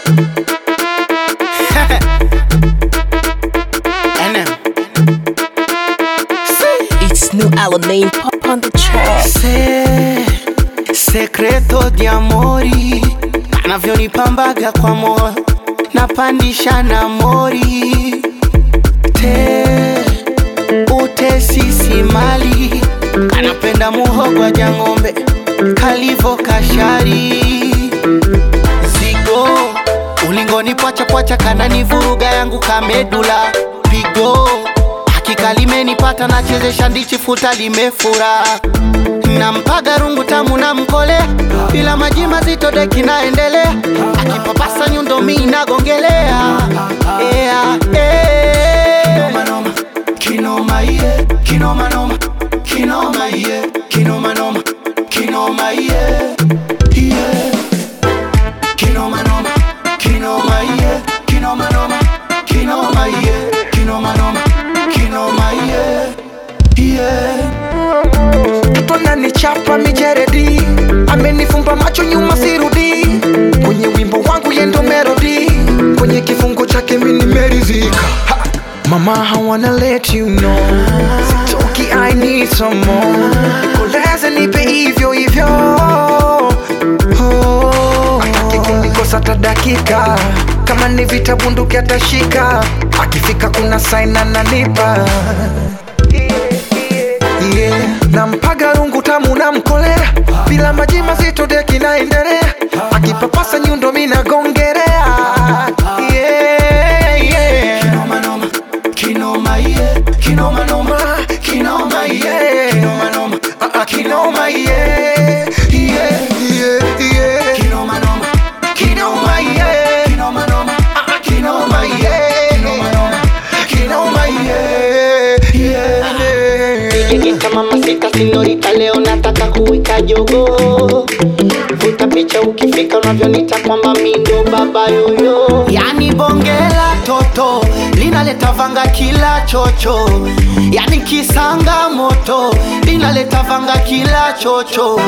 NM. It's new Alamein pop on the track. Se, sekreto di amori anavyonipambaga kwa moyo napandisha na mori te utesisi mali anapenda muhogwa jang'ombe kalivo kashari zigo ulingoni pwachapwacha kanani vuruga yangu kamedula pigo hakika limenipata nachezesha ndichi futa limefura nampaga rungu tamu na mkole bila maji mazito deki naendelea akipapasa nyundo mi nagongelea yeah, yeah. Kinoma, yeah. Kinoma, noma. Kinoma, yeah. Kinoma, noma. Kinoma, yeah. Yeah. Kinoma, noma. Kinoma, yeah. Kinoma, noma. Kinoma, yeah. Kinoma, noma. Kinoma, yeah. Yeah. mtoto ananichapa mijeredi amenifumba macho nyuma sirudi kwenye wimbo wangu yendo melodi kwenye kifungo chake mini merizika Ha! mama I wanna let you know sitoki I need some more koleze nipe hivyo hivyo oh. ataki kunikosa hata dakika kama ni vita bunduki atashika akifika kuna sign ananipa yeah. nampaga rungu tamu na mkolea bila maji mazito deki naendelea akipapasa nyundo minagongerea yeah, yeah. Kinoma, noma. Kinoma, yeah. Kinoma, noma. Kinoma, yeah. Kinoma, noma. Ah, ah, kinoma yeah. Yeah, yeah, yeah. Kinoma, noma. Kinoma yeah. Kinoma, noma. Kinoma yeah. Kinoma, noma. Kinoma yeah. Yeah. Yegeta mama sita sinyorita, leo nataka kuwika jogo. Vuta picha ukifika unavyonita kwamba mi ndo baba yoyo. Yani bonge la toto linaleta vanga kila chocho, yani kisanga moto linaleta vanga kila chocho.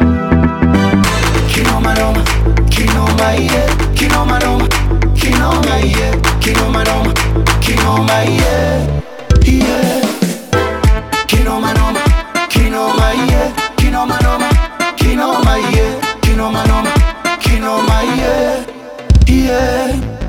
Kinoma noma, kinoma yeah, kinoma noma, kinoma yeah, kinoma noma, kinoma yeah, yeah. Kinoma noma, kinoma yeah, kinoma noma, kinoma yeah, kinoma noma, kinoma yeah, yeah.